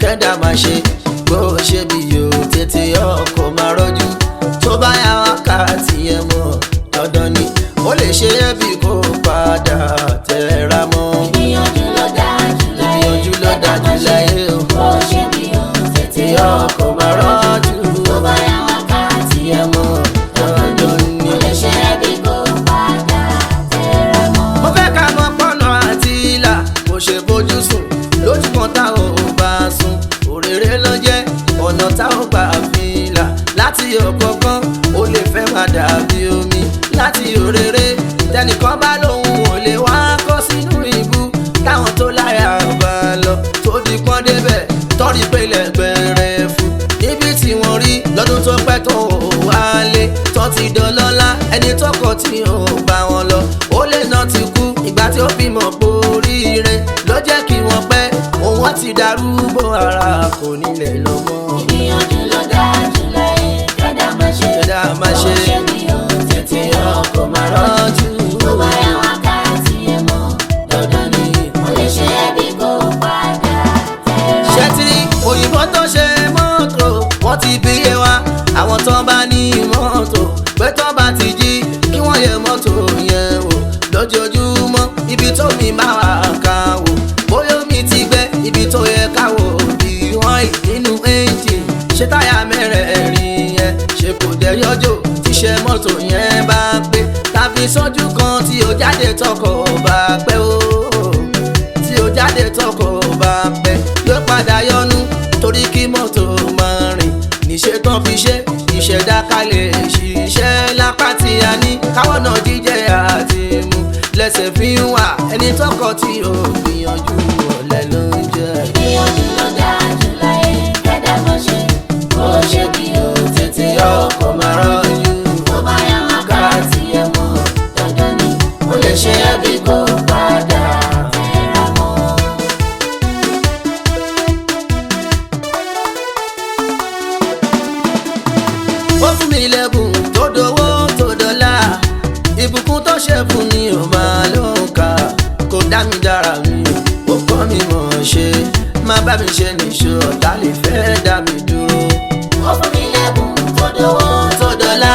kẹ́dà máa ṣe bó ṣe bí yòó tètè ọkọ̀ máa rọ́jú tó bá yá wákàtí yẹn mọ̀ dandan ni ó lè ṣe é bí kò padà tẹ̀ra mọ́ ìgbìyànjú ló dájú láyé ìyànjú ló dájú láyé o bó ṣe bí ohun tètè tí ọkọ̀ máa rọ́jú tó bá yá wákàtí yẹn mọ̀ dandan ni. ó lè ṣe é bí kò padà tẹra mọ́. mo fẹ́ ká mọ pọ́nà àti ìlà kò ṣe bójú sùn lójú kan tá ò bá sùn òrèrè ló jẹ́ ọ̀nà tá ò gbà fi là láti ọ̀kọ̀ọ̀kan ó lè fẹ́ máa dàbí omi láti òrèrè tẹnìkan bá lóun ò lè wá kó sínú ibú táwọn tó láyà bá lọ tó di pọ́n débẹ̀ tọ́rí pélé gbẹ̀rẹ̀ fún níbi tí wọ́n rí lọ́dún tó pẹ́ tó wálé tó ti dọlọ́lá ẹni tọkọ tí ò bá wọn lọ ó lè náà ti kú ìgbà tí ó bímọ poríire ló jẹ́ kí wọ́n pẹ́ òun wọ́n ti darúgbó ara kò nílẹ̀ lọ́mọ. ìgbìyànjú ló dájú láyé kẹ́dà máa ṣe Kẹ́dà máa ṣe bó ṣe bí ohun tètè ọkọ̀ máa rọ́jú. tó bá yá wákàtí yẹn mọ́ dandan ni ó lè ṣe é bí kò padà tẹra mọ́. ṣẹ́tìrì òyìnbó tó ṣe mọ́tò wọ́n ti bí yé wa àwọn tó bá ní mọ́tò pé tó bá ti jí kí wọ́n yẹ mọ́tò yẹn wò lójoojúmọ́ ibi tó mi bá wà ká wò bóyá omi ti gbẹ ibi tó yẹ ká wò bí wọ́n ì nínú ẹ́ńjìn ṣé táyà mẹ́rẹ̀ẹ̀rin yẹn ṣe kò dẹ̀ yọjọ́ tíṣẹ́ mọ́tò yẹn bá pé tàbí sójú kan tí ó jáde tọkọ̀ bá pẹ́ o tí ó jáde tọkọ bá pẹ́ yóò padà yọnu torí kí mọ́tò máa rìn níṣẹ́ tán fi ṣe ìṣẹ̀dá kalẹ̀ ṣiṣẹ́ lápá tí a ní káwọn náà jíjẹ àti mu lẹ́sẹ̀ fi ń wà ẹni tọkọ tí ò gbìyànjú ọ̀lẹ ló ń jẹ. ìgbìyànjú ló dájú láyé kẹ́dà máa ṣe bó ṣe bí ohun tètè ọkọ̀ máa rọ́jú tó bá yá wákàtí yẹn mọ́ dandan ni ó lè ṣe é bí kò padà tẹra mọ́. ó fún mi lẹ́bùn tó dowó tó dọ́là ìbùkún tó ṣe fún ni ò máa ló ń kà kò dá mi dára mi ó kọ́ mi mọ̀ ọ́n ṣe má bá mi ṣe nìṣó ọ̀tá lè fẹ́ dá mi dúró. ó fún mi lẹ́bùn tó dówó tó dọ́là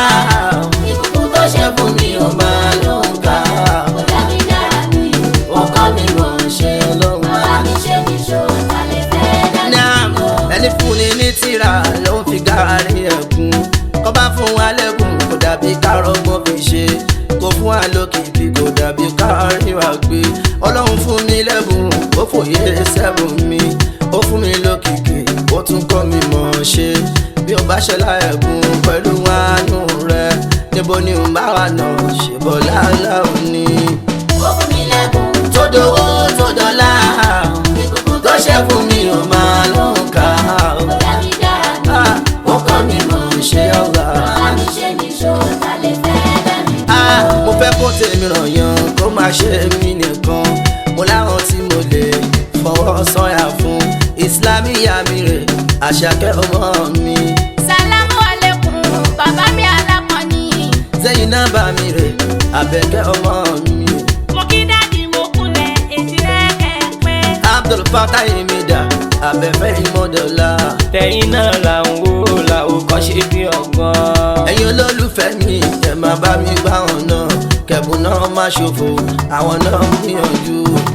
ìbùkún tó ṣe fún mi ò máa ló ń kà ó dá mi dára mi ó kọ́ mi mọ̀ ọ́n ṣe Ọlọ́run má bá mi ṣe níṣó ta lè fẹ́ dá mi náà lọ. ẹni fún ni ní tìrà ló ń fi gàárì ẹ̀kún kọ́ bá fún wa lẹ́kùn kò dàbí kárọ́gbọ́n fi ṣe kò fún wa lókìkí kò dàbí kárí wa gbé ọlọ́run fún mi lẹ́bùn ó fòye sẹ́bùn mi ó fún mi lókìkí ó tún kọ́ mi mọ̀ ọ́n ṣe bí o bá ṣe láẹ̀kún pẹ̀lú àánú rẹ níbo ni n bá wà náà ṣe bọ́ láńlá òní. ó fún mi lẹ́bùn tó dowó tó dọ́là ìbùkún tó ṣe fún mi ò máa ló ń kà á ó dá mi dára mi ó kọ́ mi mọ̀ ń ṣe ọ̀gá. má bá mi ṣe níṣó ta lè fẹ́ dá mi Ah, lọ. mo fẹ́ kó tèmi ràn yan kó má ṣe mí nìkan mo láwọn tí mo lè fọwọ́ sọ́yà fún ìsìlámíyà mi rè àṣàkẹ́ ọmọ mi Salamu alaikum, bàbá mi alákọ̀ọ́ni. zẹ́yìn náà bá mi rè àbẹ̀kẹ́ ọmọ mi Mo kí dáàdi mo kúnlẹ̀, èjì rẹ̀ kẹ̀pẹ́. Abdul Fatah Imida abẹ́fẹ́ ìmọ̀dọ̀lá tẹ̀yìn náà là ń wò làwọn kan ṣe bí ọgbọ́n. ẹ̀yin olólùfẹ́ mi ẹ̀ máa bá mi gbá wọn náà kẹ̀bùn náà má ṣòfò àwọn náà ń gbìyànjú.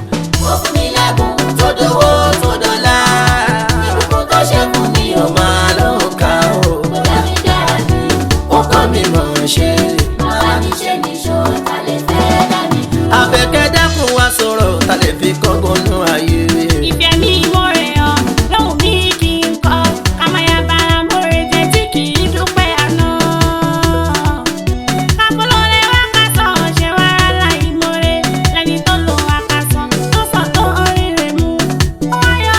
ó fún mi lẹ́bùn tó dowó tó dọ́là ìbùkún tó ṣe fún mi ò ó máa ló ń kà ó. ó dá mi dára mi ó kọ́ mi mọ̀ ọ́n ṣe. má bá mi ṣe níṣó ta lè fẹ́ dá mi lọ. Àbẹ̀kẹ́ dákun wá sọ̀rọ̀ ta lè fi kọ́gbọ́n nú ayé. Ìfẹ́ mi mo rẹ̀ ọ́, lóhùn mi kì í kọ́. Kàmáyà bára mo rè jẹ́ tí kì í dúpẹ́ àná. Kápolóore wá ká sọ, ṣe wá rálá ìmoore. Lẹ́ni tó lo àkàsọ̀, tó sọ tó orí rẹ̀ mú. Ó wáyọ̀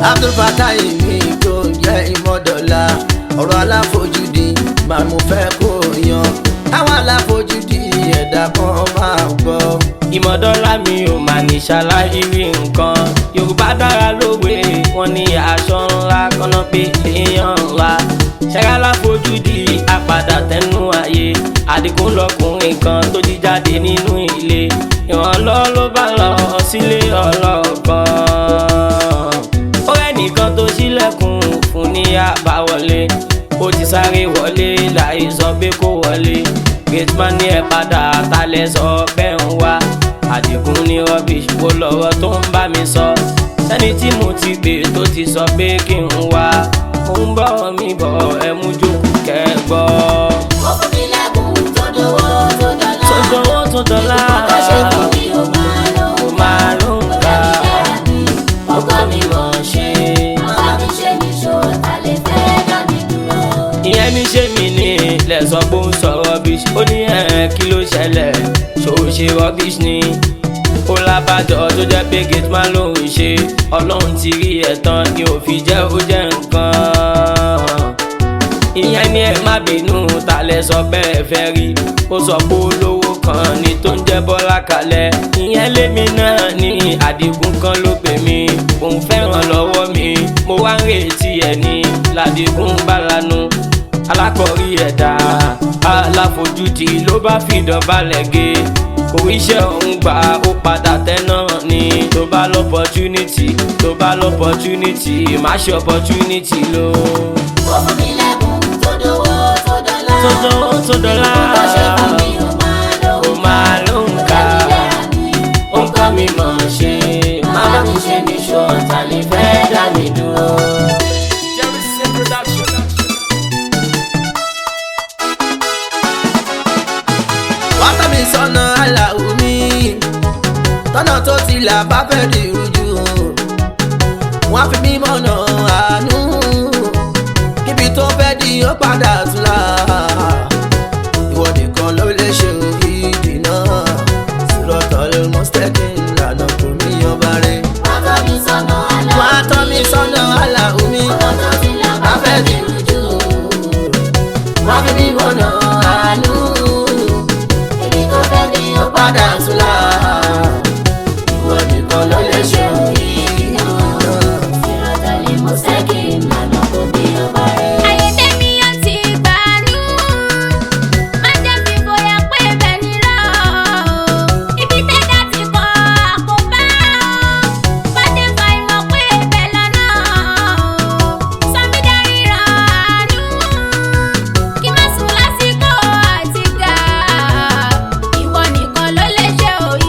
abdulfatai mi tó ń jẹ́ ìmọ̀dọ̀la ọ̀rọ̀ aláfojúdi máa mo fẹ́ kó yan àwọn aláfojúdi ẹ̀dá kan máa gbọ́. ìmọ̀dọ́lá mi ò mà ní ṣàlàyé rí nǹkan yorùbá dára lówe wọn ní aṣọ ńlá kọ́nà pé èèyàn ńlá ṣẹ́gálá fojú di apàdà tẹnu ayé àdìgún lọkùnrin kan tó jí jáde nínú ilé ìrànlọ́ ló bá lọ sílé ọlọ́kan ó rẹ́nìkan tó ṣílẹ̀kùn fún ní àbáwọlé ó ti sáré wọlé láì sọ pé kó wọlé gateman ní ẹ padà talẹ̀ sọ bẹ́ẹ̀ ń wá àdìgún ní rubbish wo lọ́rọ̀ tó ń bá mi sọ sẹ́ni tí mo ti gbé tó ti sọ pé kí n wá mo ń bọ̀ mi bọ̀ ẹ mú jókòó kẹ́gbọ́. Ó fún mi lẹ́bùn tó dówó tó dọ́là. tó dánwó tó dọ́là Tó ṣe fún mi ó máa lò. ó máa ló ń kà Ọkọ mi mọ̀ ṣe. Màmá mi ṣe ní ṣó ta lè fẹ́ dá mi dúró. ìyẹn ní ṣé mi ní lẹ́sọ̀ pé ó ń sọ rubbish ó ní ẹ̀ẹ́n kí ló ṣẹlẹ̀ ṣó o ṣe rubbish ni ó lábàjọ tó jẹ́ pé gateman ló ń ṣe ọlọ́run ti rí ẹ̀ tán ni ò fi jẹ́ ó jẹ́ nǹkan ìyẹn ní ẹ má bínú ta lẹ sọ bẹ́ẹ̀ fẹ́ rí ó sọ pé olówó kan ni tó ń jẹ́ bọ́lá kalẹ̀ ìyẹn lémi náà ní àdìgún kan ló pè mí òun fẹ́ràn lọ́wọ́ mi mo wá ń retí ẹ̀ ní ládìgún bá lanu alákọ̀rí ẹ̀dá aláfojúdi ló bá fìdán balẹ̀ gé kò iṣẹ́ òun gbà ó padà tẹ́ náà ni tó bá lọ́pọ̀tunity tó bá lọ́pọ̀tunity má ṣe opportunity lò. Ó fún mi lẹ́bùn tó dówó tó dọ́là. tó dánwó tó dọ́là Tó ṣe fún mi ó máa lò. ó máa ló ń kà ó ń kọ́ mi mọ̀ ṣe Màmá mi ṣe ní ṣó ta lè fẹ́ dá mi dúró. wá tọ́ mi sọ́nà aláwo mi tọ́nà tó ti là bá fẹ́ di rújú wọ́n fi mí mọ̀nà àánú kíbi tó fẹ́ di ó padà tún là ìwọ nìkan ló lè ṣe ìdì náà sírọ̀tọ̀ ló mú stẹ́kì lànà kò mí ọba rẹ̀ Wá tọ́ mi sọ́nà àlá. wá tọ́ mi sọ́nà aláwo mi Ọ̀nà tó ti là bá fẹ́ di rújú. wọ́n fi mí mọ̀nà àánú Ibi tó fẹ́ di ó padà tún là ìwọ nìkan ló lè ṣe ìdì náà. Ìrọ̀tẹ̀lẹ̀ mo ṣẹ́kì ìlànà kò bí ó bá rẹ̀. Ayédèmí ó ti gbàánú. Má jẹ́ fi bóyá pé bẹ́ẹ̀ ni lọ. Ibi tẹ́jà ti kọ́ àkóbá. Má jẹ́ fa ìmọ̀ pé bẹ́ẹ̀ lọ́nà. Sọmídàrí ràánú. Kí má sùn lásìkò àti gà. Ìwọ nìkan ló lè ṣe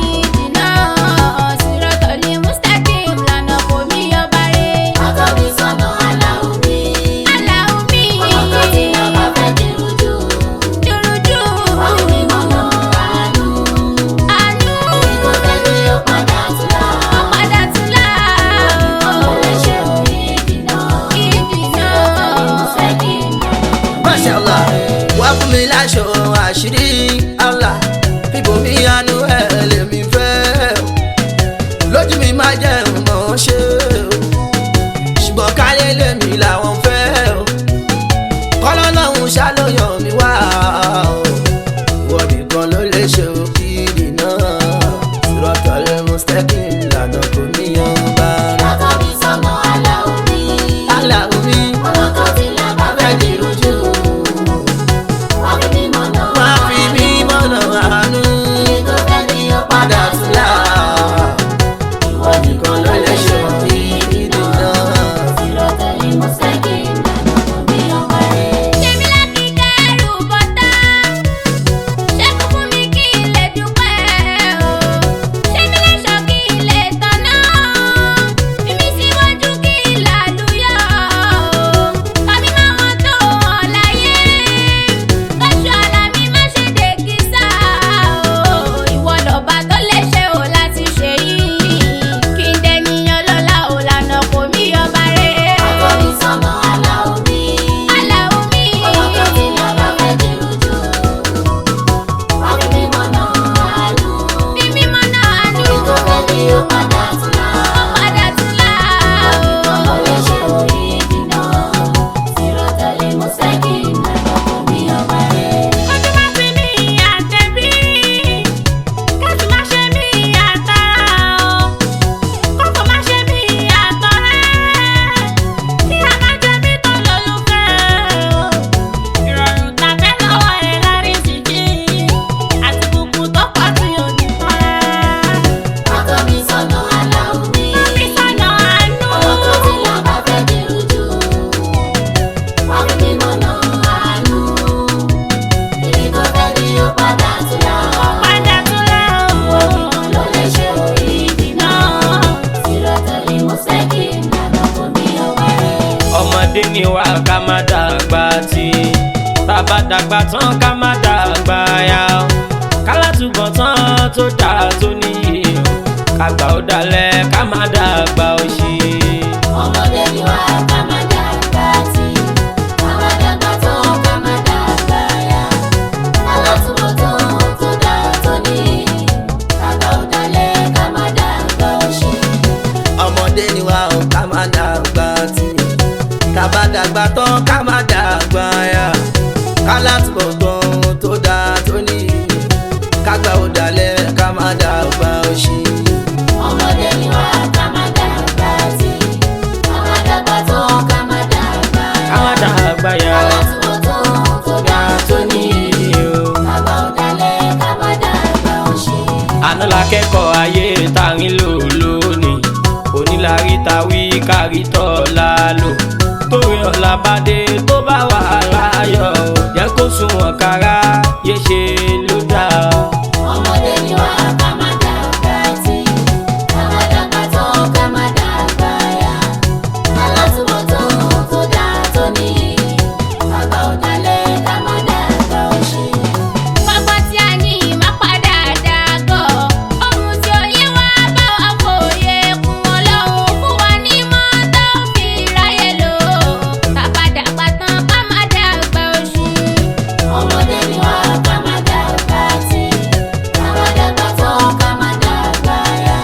ká má dàgbà tí bàbá dàgbà tán ká má dàgbà yá kálátùbọ̀ tán tó dáa tó níyì kàgbà ó dalẹ̀ ká má dàgbà òṣì. ọmọdé ni wá ká má dàgbà tí ká má dàgbà tó ká má dàgbà yá alátúbọ̀tán tó dá tó ní kàkà ó dalẹ̀ ká má dàgbà òṣì. ọmọdé ni wa ò ká má dàgbà tí tàbá dàgbà tán ká má dàgbà yá kálátùbọ̀ tán tó dáa tó ní kágbà ó dalẹ̀ ká má dàgbà òṣì. ọmọdé ni wá ká má dàgbà tí ká má dàgbà tó ká má dàgbà ká má yá dàgbà yá alátúbọ̀tán tó dá tó ní kàkà ó dalẹ̀ ká má dàgbà òṣì. àná la kẹ́kọ̀ọ́ ayé tarin lò lónìí onílárí ta wí kárí tọ́ la lò torí ọ̀la bá dé tó bá wà láyọ̀ jẹ́ kó sunwọ̀n kára yé ṣe ló dáa. ọmọdé ni wá ká má dàgbà tí ká má dàgbà tó ká má dàgbà yá alátúbọ̀tán tó dá tó ní kàkà ó dalẹ̀ ká má dàgbà òṣì. Pápá tí a ní má padà dàgọ̀. Ohun tí ó yé wa bá wa fòye kún Ọlọ́run fún wa ní mọ́tò fi ráyè lò. Bàbá dàgbà tán ká má dàgbà oṣù. ọmọdé ni wá ká má dàgbà tí ká má dàgbà tó ká má dàgbà yá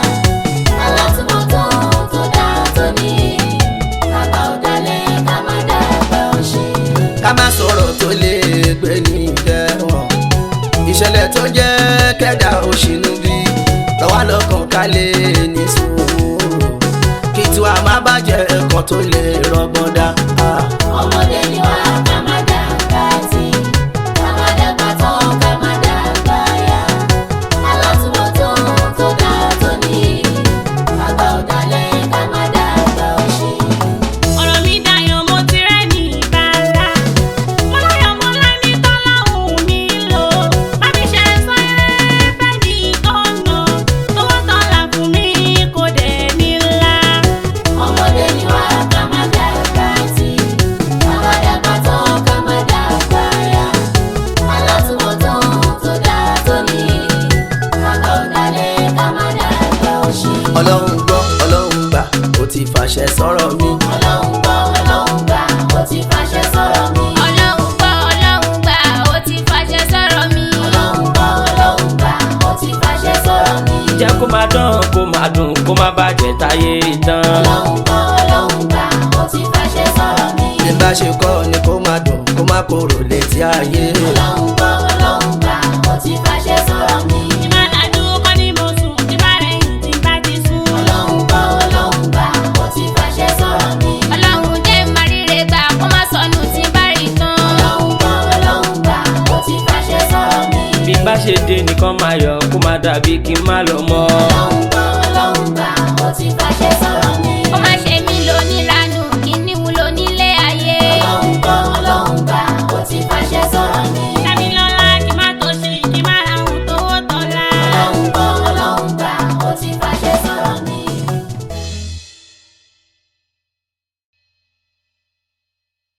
alátúbọ̀tán tó dá tó ní kàkà ó dalẹ̀ ká má dàgbà òṣì. ká má sọ̀rọ̀ tó lè gbé ní ìtẹ̀wọ̀n ìṣẹ̀lẹ̀ tó jẹ́ kẹ́dà òṣìnú bí lọ́wọ́ lọ́kàn ká lè ní sùúrù kí tiwa má bàjẹ́ ẹ̀kan tó lè rọgbọ́n dá. Ah. ọmọdé ni wá ká má dàgbà tí ká má dàgbà tó ká má dàgbà yá alátúbọ̀tán tó dá tó ní kàkà ó dalẹ̀ ká má dàgbà òṣì. Ọ̀rọ̀ mi dayọ̀ mo ti rẹ́ ní ìbára. Mo láyọ̀ mo lẹ́ni tọ́lọ́hùn mi lò. Bá mi ṣe sọ eré fẹ́ di ọ̀nà. Tówó tọ́lá fún mi kò dẹ̀ ní ńlá. ọmọdé ni wá ká má dàgbà tí ká má dàgbà tó ká má dàgbà yá alátúbọ̀tán tó dá tó ní kàkà ó dalẹ̀ ká má dàgbà òṣì. ọlọ́run gbọ́ ọlọ́run gbà ó ti fàṣẹ sọ̀rọ̀ mi. ọlọ́run gbọ́ ọlọ́run gbà ó ti fàṣẹ sọ̀rọ̀ mi. Ọlọ́run gbọ́ Ọlọ́run gbà ó ti fàṣẹ sọ̀rọ̀ mi. ọlọ́run gbọ́ ọlọ́run gbà ó ti fàṣẹ sọ̀rọ̀ mi. jẹ́ kó máa dán kó máa dùn kó má bàjẹ́ táyé tán. ọlọ́run gbọ́ ọlọ́run gbà ó ti fàṣẹ sọ̀rọ̀ mi. bí bá ṣe kọ́ ni kó má dùn kó má korò létí ayé. ọlọ́run gbọ́ ọlọ́run gbà ó ti fàṣẹ sọ̀rọ̀ mi. Ìbálàdú kọ́ ni mo sùn, ìbárẹ̀yìn tí bá ti sùn. ọlọ́run gbọ́ ọlọ́run gbà ó ti fàṣẹ sọ̀rọ̀ mi. Ọlọ́run jẹ́ màríre gbà kó má sọnù tí bá rí tán. ọlọ́run gbọ́ ọlọ́run gbà ó ti fàṣẹ sọ̀rọ̀ mi. bí bá ṣe dé nìkan máa yọ kó má dàbí kí n má lọ mọ́. ọlọ́run gbọ́ ọlọ́run gbà ó ti fàṣẹ sọ̀rọ̀ mi. Ó má ṣe mí lóníranù, kí ni wúlò nílé ayé. ọlọ́run gbọ́ ọlọ́run gbà ó ti fàṣẹ sọ̀rọ̀